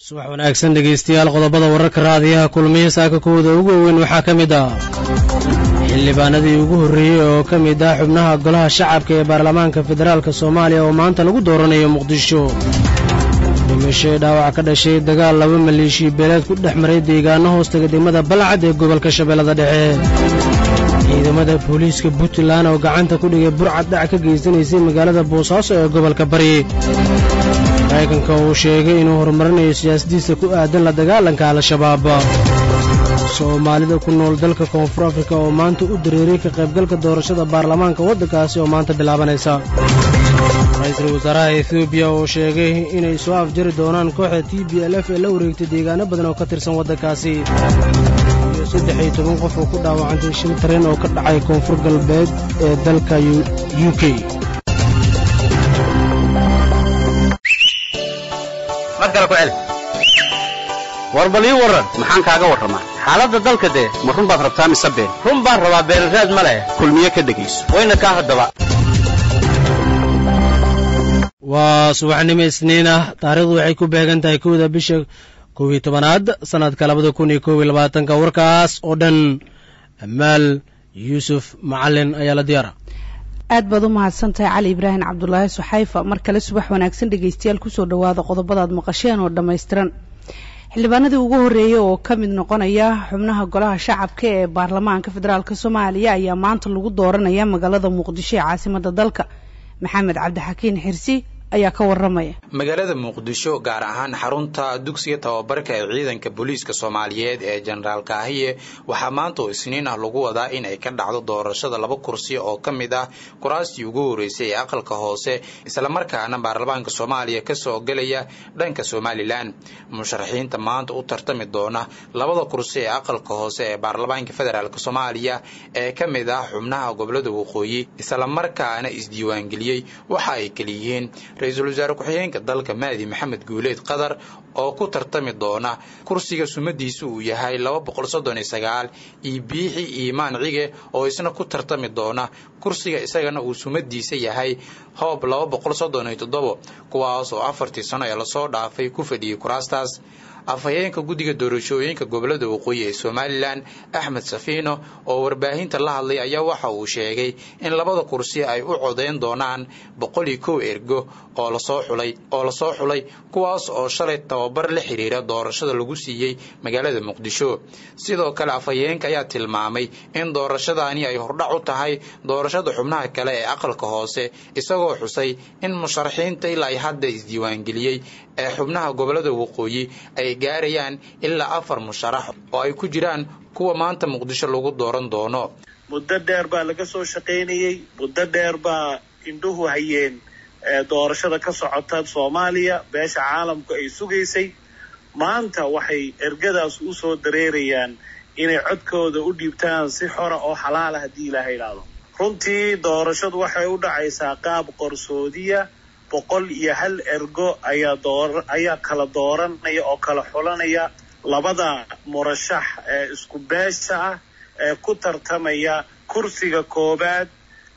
subax wanaagsan dhegaystayaal qodobada wararka raadiyaha kulmiya saaka kuwooda ugu weyn waxaa ka mid ah xildhibaanadii ugu horreeyey oo ka mid ah xubnaha golaha shacabka ee baarlamaanka federaalk soomaaliya oo maanta lagu dooranayo muqdisho dhimashay dhaawac ka dhashay dagaal laba maleeshiya beeleed ku dhex maray deegaano hoostaga degmada balcad ee gobolka shabeellada dhexe ciidamada booliiska puntland oo gacanta ku dhigay burcad dhac ka geysanaysay magaalada boosaaso ee gobolka bari maraykanka uu sheegay inuu horumarinayo siyaasadiisa ku aadan la dagaalanka al-shabaab soomaalida ku nool dalka koonfur afrika oo maanta u dareeray ka qaybgalka doorashada baarlamaanka waddankaasi oo maanta bilaabanaysa ra-iisul wasaaraha etoobiya oo sheegay inay soo afjari doonaan kooxda t b l f ee la wareegtay deegaano badan oo ka tirsan waddankaasi iyo saddex iyo toban qof oo ku dhaawacantay shil tareen oo ka dhacay koonfur galbeed ee dalka u k war bal ii warran maxaan kaaga warramaa xaaladda dalka dee ma run baad rabtaa mise been run baan rabaa beenraad ma leh kulmiye ka dhegayso wayna kaa haddaba waa subaxnimo isniin ah taarikhdu waxay ku beegan tahay kowda bisha kow iyo tobanaad sannadka labada kun iyo kow iyo labaatanka warkaas oo dhan amaal yuusuf macalin ayaa la diyaara aad baad u mahadsantahay cali ibraahim cabdulaahi suxayfa mar kale subax wanaagsan dhegaystayaal kusoo dhowaada qodobadaad maqasheen oo dhammaystiran xildhibaanadii ugu horreeyey oo ka mid noqonaya xubnaha golaha shacabka ee baarlamaanka federaalk soomaaliya ayaa maanta lagu dooranaya magaalada muqdisho ee caasimada dalka maxamed cabdixakiin xirsi ayaa ka waramaya magaalada muqdisho gaar ahaan xarunta dugsiga tababarka ee ciidanka booliiska soomaaliyeed ee jenaraal kaahiye waxaa maanta oo isniin ah lagu wadaa in ay ka dhacdo doorashada laba kursi oo ka mid ah kuraastii ugu horreysay ee aqalka hoose islamarkaana baarlamaanka soomaaliya kasoo gelaya dhanka somalilan musharaxiinta maanta u tartami doona labada kursi ee aqalka hoose ee baarlamaanka federaalk soomaaliya ee ka mid ah xubnaha gobolada waqooyi islamarkaana isdiiwaangeliyey waxa ay kaliyihiin ra-iisul wasaare ku-xigeenka dalka mahdi maxamed guuleed qatar oo ku tartami doona kursiga sumadiisu uu yahay laba boqol soddon iyo sagaal iyo biixi iimaan cige oo isna ku tartami doona kursiga isagana uu sumadiisa yahay hoob laba boqol soddon iyo toddobo kuwaas oo afartii sano ee lasoo dhaafay ku fadhiyey kuraastaas afhayeenka guddiga doorashooyinka gobolada waqooyi ee somalilan axmed safiino oo warbaahinta la hadlay ayaa waxa uu sheegay in labada kursi ay u codeyn doonaan boqol iyo kow ergo oo lasoo xulay oo lasoo xulay kuwaas oo shalay tababar la xiriira doorashada lagu siiyey magaalada muqdisho sidoo kale afhayeenka ayaa tilmaamay in doorashadaani ay hordhac u tahay doorashada xubnaha kale ee aqalka hoose isagoo xusay in musharaxiinta ilaa ay hadda isdiiwaangeliyey ee xubnaha gobolada waqooyi ay gaarayaan ilaa afar musharax oo ay ku jiraan kuwa maanta muqdisho lagu dooran doono muddo dheer baa laga soo shaqaynayey muddo dheer baa indhuhu hayeen doorashada ka socota soomaaliya beesha caalamku ay sugaysay maanta waxay ergadaas u soo dareerayaan inay codkooda u dhiibtaan si xora oo xalaala haddii ilaaha idhaahdo runtii doorashadu waxay u dhacaysaa qaab qorsoodiya boqol iyo hal ergo ayaa door ayaa kala dooranaya oo kala xulanaya labada murashax ee isku beesha ah ee ku tartamaya kursiga koowaad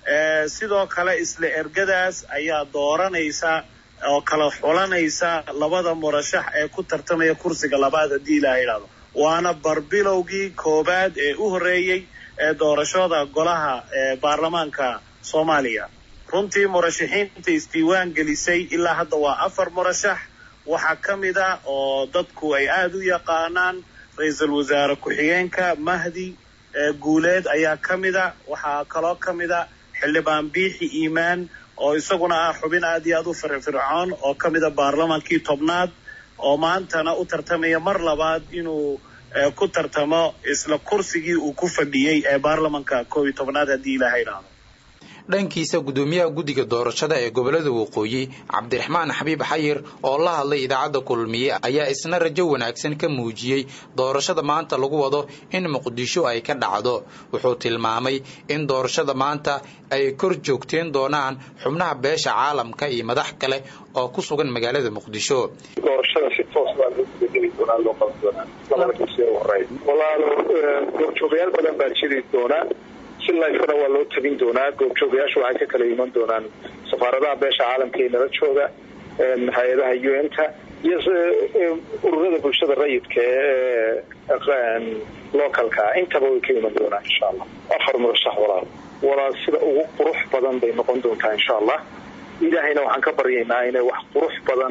sidoo kale isla ergadaas ayaa dooranaysa oo kala xulanaysa labada murashax ee ku tartamaya kursiga labaad haddii ilaha idhahdo waana barbilowgii koowaad ee u horreeyey ee doorashada golaha ee baarlamaanka soomaaliya runtii murashaxiinta isdiiwaan gelisay ilaa hadda waa afar murashax waxaa ka mid ah oo dadku ay aada u yaqaanaan ra-iisul wasaare ku-xigeenka mahdi guuleed ayaa ka mid a waxaa kaloo ka mid a xildhibaan biixi iimaan oo isaguna ah xubin aad iyo aad u firfircoon oo ka mid a baarlamaankii tobnaad oo maantana u tartamaya mar labaad inuu ku tartamo isla kursigii uu ku fadhiyey ee baarlamanka koob iyo tobnaad haddii ilaaha idhaahdo dhankiisa guddoomiyaha guddiga doorashada ee gobolada waqooyi cabdiraxmaan xabiib xayir oo la hadlay idaacadda kulmiye ayaa isna rajo wanaagsan ka muujiyey doorashada maanta lagu wado in muqdisho ay ka dhacdo wuxuu tilmaamay in doorashada maanta ay kor joogteen doonaan xubnaha beesha caalamka iyo madax kale oo ku sugan magaalada muqdisho doorashada si toos baa loo gudageli doonaa loo qaban doonaa labada kursi ee horey walaalo goobjoogayaal badan baa jiri doonaa si lifena waa loo tabin doonaa goobjoogayaashu waxay ka kala iman doonaan safaaradaha beesha caalamka ee nala jooga hay-adaha un-ta iyo ururada bulshada rayidka ee localka intaba way ka iman doonaan insha allah afar murashax walaal walaal sida ugu qurux badan bay noqon doontaa insha allah ilaahayna waxaan ka baryaynaa inay wax qurux badan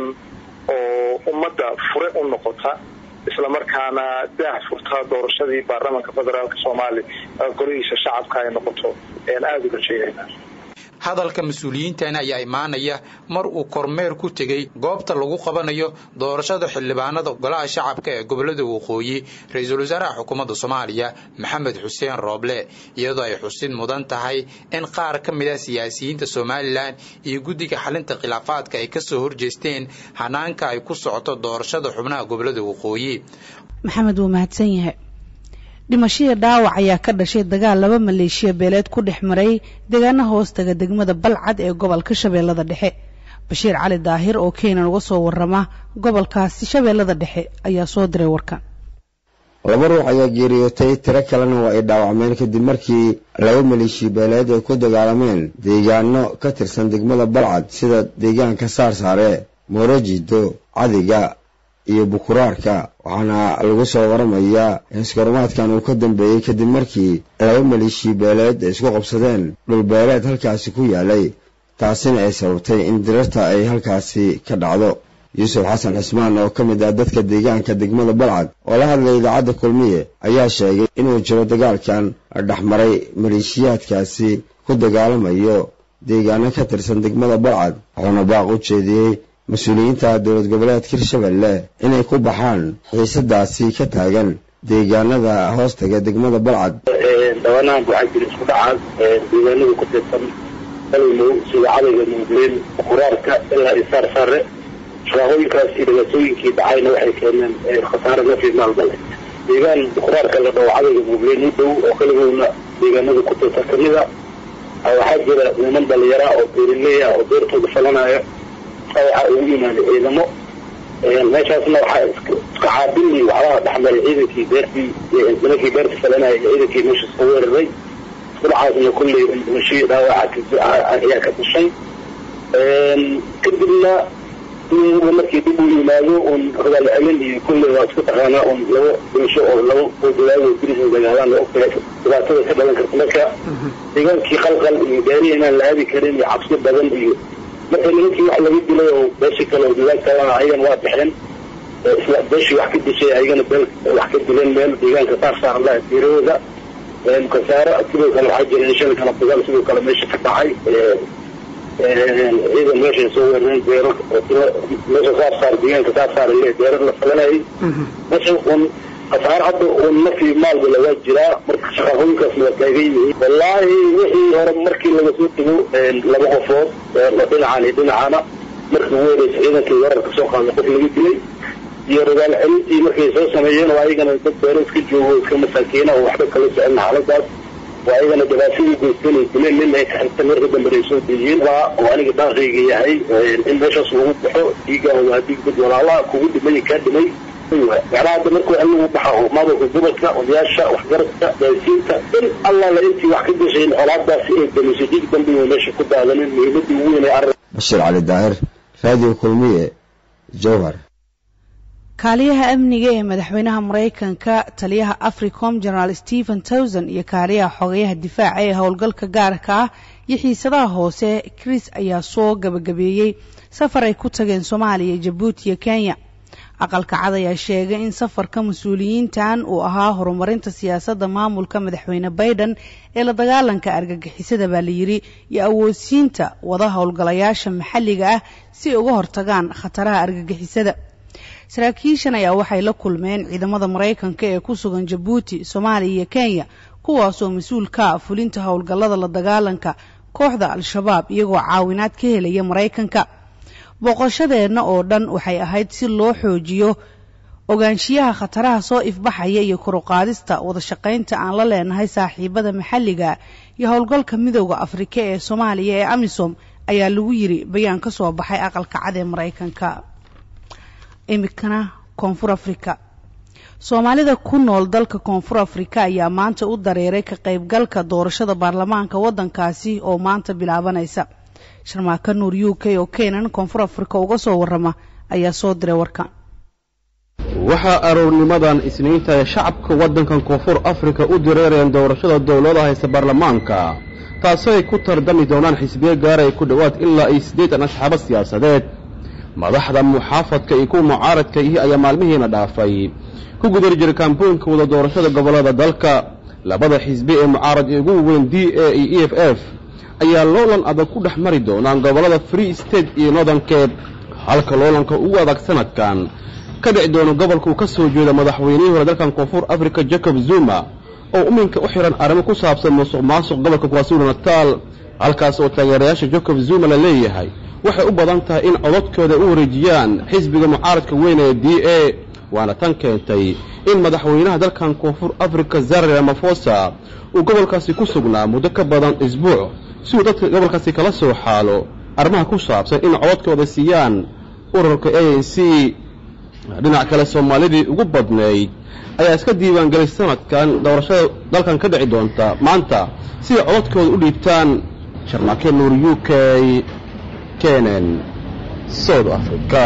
oo ummadda fure u noqota islamarkaana daah furtaa doorashadii baarlamaanka federaalk soomaaliya golihiisa shacabka ay noqoto ayaan aada u rajaynaynaa hadalka mas-uuliyiintani ayaa imaanaya mar uu kormeer ku tegey goobta lagu qabanayo doorashada xildhibaanada golaha shacabka ee gobolada waqooyi ra-iisul wasaaraha xukuumadda soomaaliya maxamed xuseen rooble iyadoo ay xusid mudan tahay in qaar ka mid ah siyaasiyiinta somalilan iyo guddiga xalinta khilaafaadka ay kasoo horjeesteen hanaanka ay ku socoto doorashada xubnaha gobolada waqooyi maxamed wuu mahadsan yahay dhimashadii dhaawac ayaa ka dhashay dagaal laba maleeshiya beeleed ku dhex maray deegaana hoostaga degmada balcad ee gobolka shabeellada dhexe bashiir cali daahir oo keenan uga soo warama gobolkaasi shabeellada dhexe ayaa soo diray warkan laba ruux ayaa geeriyootay tiro kalena waa ay dhaawacmeen kadib markii laba maleeshiya beeleed ay ku dagaalameen deegaano ka tirsan degmada balcad sida deegaanka saarsaare moorajido cadiga iyo bukuraarka waxaana lagu soo waramayaa in iskarumaadkan uu ka dambeeyey kadib markii laba maleeshiya beeleed ay isku qabsadeen dhulbeeleed halkaasi ku yaalay taasina ay sababtay in dirarta ay halkaasi ka dhacdo yuusuf xasan cismaan oo ka mid ah dadka deegaanka degmada balcad oo la hadlay idaacadda kulmiye ayaa sheegay inuu jiro dagaalkan dhexmaray maleeshiyaadkaasi ku dagaalamayo deegaano ka tirsan degmada balcad wuxuuna baaq u jeediyey mas-uuliyiinta dowlad goboleedka hirshabelle inay ku baxaan xiisadaasi ka taagan deegaanada hoostaga degmada balcad dhawaanahan waxaa jira isku dhacaas deegaanada ku tirsan qalimow sida cadayga muugleen quraarka ilaa isaar sare shaqaaqooyinkaas iyo dhibaatooyinkii dhacayna waxay keeneen khasaare nafi maalmale deegaan quraarka la dhawo cadayga muugleen u dhow oo kaligowna deegaanada ku tirsan kamida waxaa jira niman dhalinyara oo beeraley ah oo beertooda falanaya waxaa ugu yimaada ciidamo meeshaasna waxaa iska caabili waxbaa dhexmaray ciidankii beertii nimankii beerta falanaya iyo ciidankii meesha iska weeraray isku dhacaasna kulley dhimashii dhaawaca ayaa ka dhashay kadibna markii dib uu yimaado un rogaal celin iyo kulley waa isku taqaanaa un labo dhimasho oo labo dagaago dirisa dagaalaan oo kale dhibaatada ka dhalan karta marka deegaankii qalqal iyo gaari inaan la aadi karin iyo cabsi badan iyo marka nimankii wax laga dilay oo beeshii kale oo deegaanka ayagana waa baxeen isla beeshii wax ka dishay ayagana beel wax ka dileen meel deegaanka saar saar la diirahooda kasaare sidoo kale waxaa jira in shan kala dagaal sidoo kale meesha ka dhacay ciidan meeshay soo weerareen beero meesha saar saar deegaanka saar saar le beero la falanayay meesha un khasaare hadda un nafii maalba lagaa jiraa marka shaqaaqooyinkaasna waa taagan yihiin wallaahi wixii hore markii laga soo tego laba qofood dhinacan iyo dhinacana markii ugu horeysa ciidankii weerarka soo qaaday qof laga dilay iyo rogaal celintii markay soo sameeyeen oo ayagana dad beero iska joogo iska masaakiina oo waxba kala socon xaaladaas oo ayagana dhibaatadii geysteen ay dileen nin ay ka xigta marka dambe ay soo dejiyeen waa oo aniga dhaaqayga yahay in meeshaas lagu baxo dhiigaa waa dhiig dad walaalaha kugu dhimay kaa dhimay macnaha hadda markuu allagu baxa oo maamulka gobolka odayaasha waxgaradka gaasiinta in allala intii wax ka gashayn colaadaasi ay damiso dhiig dambe inuu meesha ku daadanin muhiimadii ugu weyn ee arrin bashiir cali daahir raadiyo kulmiye jowhar kaaliyaha amniga ee madaxweynaha maraykanka taliyaha africom generaal stephen towson iyo kaaliyaha xogayaha difaaca ee howlgalka gaarka ah iyo xiisadaha hoose chris ayaa soo gabagabeeyey safar ay ku tageen soomaaliya jabuuti iyo kenya aqalka cad ayaa sheegay in safarka mas-uuliyiintan uu ahaa horumarinta siyaasadda maamulka madaxweyne baiden ee la dagaalanka argagixisada baa layidhi iyo awoodsiinta wada howlgalayaasha maxalliga ah si ay uga hortagaan khataraha argagixisada saraakiishan ayaa waxay la kulmeen ciidamada maraykanka ee ku sugan jabuuti soomaaliya iyo kenya kuwaasoo mas-uul ka ah fulinta howlgallada la dagaalanka kooxda al-shabaab iyagoo caawinaad ka helaya maraykanka booqashadeenna oo dhan waxay ahayd si loo xoojiyo ogaanshiyaha khataraha soo ifbaxaya iyo koruqaadista wadashaqaynta aan la leenahay saaxiibada maxalliga iyo howlgalka midooda afrika ee soomaaliya ee amisom ayaa lagu yiri bayaan ka soo baxay aqalka cad ee maraykanka imikana koonfur afrika soomaalida ku nool dalka koonfur afrika ayaa maanta u dareeray ka qaybgalka doorashada baarlamaanka waddankaasi oo maanta bilaabanaysa sharmaaka nuur u k oo keenan koonfur afrika uga soo warama ayaa soo diray warkan waxaa aroornimadan isniinta ee shacabka waddankan koonfur afrika u direereen doorashada dowlada haysta baarlamaanka taasoo ay ku tardami doonaan xisbiye gaaraya ku dhowaad ilaa iyo siddeetan asxaabo siyaasadeed madaxda muxaafadka iyo kuwa mucaaradka ihi ayaa maalmihiina dhaafay ku gudari jiray kaambooyinka wada doorashada gobollada dalka labada xisbi ee mucaarad ee ugu weyn d a iyo e f f ayaa loolan adag ku dhex mari doonaan gobollada free state iyo northern cape halka loolanka ugu adag sanadkan ka dhici doono gobolka uu ka soo jeeda madaxweynihii hore dalkan koonfur africa jacob zuma oo iminka u xihan arrimo ku saabsan musuq maasuq gobolka kwasulu nataal halkaas oo taageerayaasha jacob zuma la leeyahay waxay u badan tahay in codadkooda u wareejiyaan xisbiga mucaaradka weyn ee d a waana tan keentay in madaxweynaha dalkan koonfur africa zare ramafosa uu gobolkaasi ku sugnaa muddo ka badan isbuuc si uu dadka gobolkaasi kala soo xaalo arrimaha ku saabsan in codadkooda siiyaan ururka a n c dhinac kale soomaalidii ugu badnayd ayaa iska diiwaangelay sanadkan doorashada dalkan ka dhici doonta maanta si ay codadkooda u dhiibtaan sharmaake nuur u k kenen south africa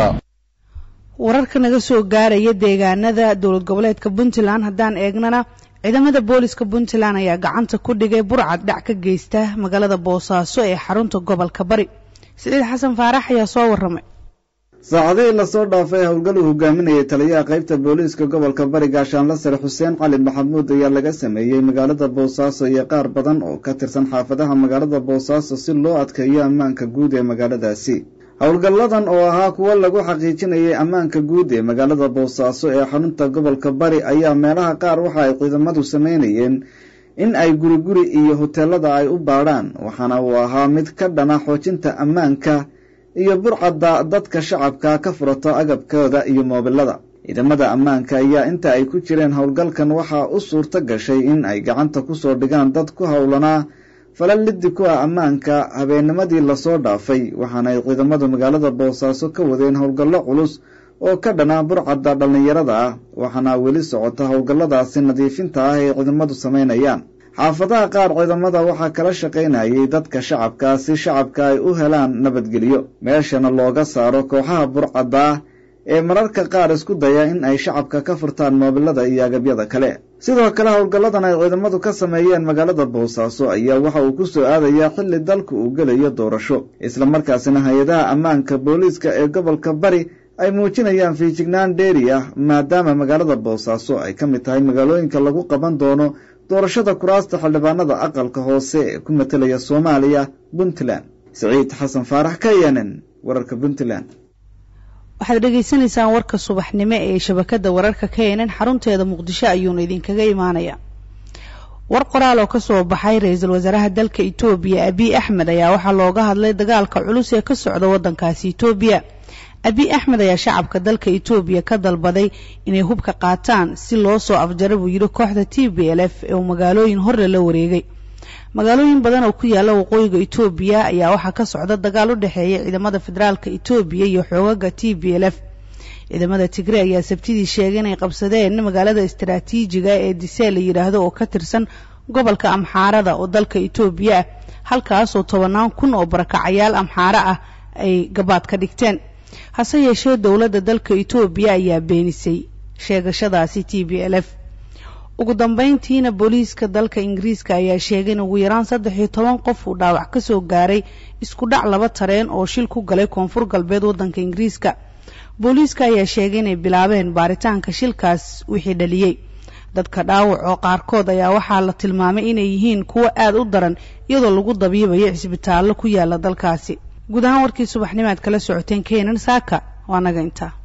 wararka naga soo gaaraya deegaanada dowlad goboleedka puntland haddaan eegnana ciidamada booliska puntland ayaa gacanta ku dhigay burcad dhac ka geysta magaalada boosaaso ee xarunta gobolka bari siciid xasan faarax ayaa soo warramay saacadihii lasoo dhaafay howlgal uu hogaaminayay taliyaha qaybta booliiska gobolka bari gaashaanla sare xuseen cali maxamuud ayaa laga sameeyey magaalada boosaaso iyo qaar badan oo ka tirsan xaafadaha magaalada boosaaso si loo adkeeyo ammaanka guud ee magaaladaasi howlgalladan oo ahaa kuwo lagu xaqiijinayay ammaanka guud ee magaalada boosaaso ee xarunta gobolka bari ayaa meelaha qaar waxa ay ciidamadu sameynayeen in ay guriguri iyo hoteelada ay u baadhaan waxaana uu ahaa mid ka dhana xoojinta ammaanka iyo burcadda dadka shacabka ka furato agabkooda iyo moobilada ciidamada ammaanka ayaa inta ay ku jireen howlgalkan waxaa u suurto gashay in ay gacanta ku soo dhigaan dad ku howlanaa falal liddi ku ah ammaanka habeennimadii lasoo dhaafay waxaana ay ciidamadu magaalada boosaaso ka wadeen howlgallo culus oo ka dhanaa burcadda dhallinyarada ah waxaana weli socota howlgalladaasi nadiifinta ah ee ciidamadu samaynayaan xaafadaha qaar ciidamada waxaa kala shaqaynayay dadka shacabka si shacabka ay u helaan nabadgelyo meeshana looga saaro kooxaha burcadda ah ee mararka qaar isku daya in ay shacabka ka furtaan moobilada iyo agabyada kale sidoo kale howlgalladan ay ciidamadu ka sameeyeen magaalada boosaaso ayaa waxa uu ku soo aadayaa xilli dalku uu gelayo doorasho islamarkaasina hay-adaha ammaanka booliiska ee gobolka bari ay muujinayaan fiijignaan dheeri ah maadaama magaalada boosaaso ay ka mid tahay magaalooyinka lagu qaban doono doorashada kuraasta xildhibaanada aqalka hoose ee ku matelaya soomaaliya puntland siciid xasan faarax k n n wararka puntland waxaad dhegaysanaysaan warka subaxnimo ee shabakada wararka k n n xarunteeda muqdisho ayuuna idinkaga imaanaya war qoraal oo kasoo baxay ra-iisul wasaaraha dalka etoobiya abiy axmed ayaa waxaa looga hadlay dagaalka culus ee ka socda wadankaasi etoobiya abiy axmed ayaa shacabka dalka etoobiya ka dalbaday inay hubka qaataan si loo soo afjara buu yidhi kooxda t b l f ee uu magaalooyin horle la wareegay magaalooyin badan oo ku yaala waqooyiga etoobiya ayaa waxaa ka socda dagaal u dhexeeya ciidamada federaalka etoobiya iyo xoogaga t b l f ciidamada tigre ayaa sabtidii sheegay inay qabsadeen magaalada istaraatiijiga ee disee la yidhaahdo oo ka tirsan gobolka amxaarada oo dalka etoobiya ah halkaasoo tobannaan kun oo barakacayaal amxaaro ah ay gabaad ka dhigteen hase yeeshee dowladda dalka etoobiya ayaa beenisay sheegashadaasi t b l f ugu dambeyntiina booliiska dalka ingiriiska ayaa sheegay in ugu yaraan saddex iyo toban qof uu dhaawac ka soo gaaray isku dhac laba tareen oo shil ku galay koonfur galbeed waddanka ingiriiska booliiska ayaa sheegay inay bilaabeen baaritaanka shilkaas wixii dhaliyey dadka dhaawac oo qaarkood ayaa waxaa la tilmaamay inay yihiin kuwo aad u daran iyadoo lagu dabiibayo cisbitaallo ku yaala dalkaasi guud ahaan warkii subaxnimaad kala socoteen keenan saaka waa naga intaa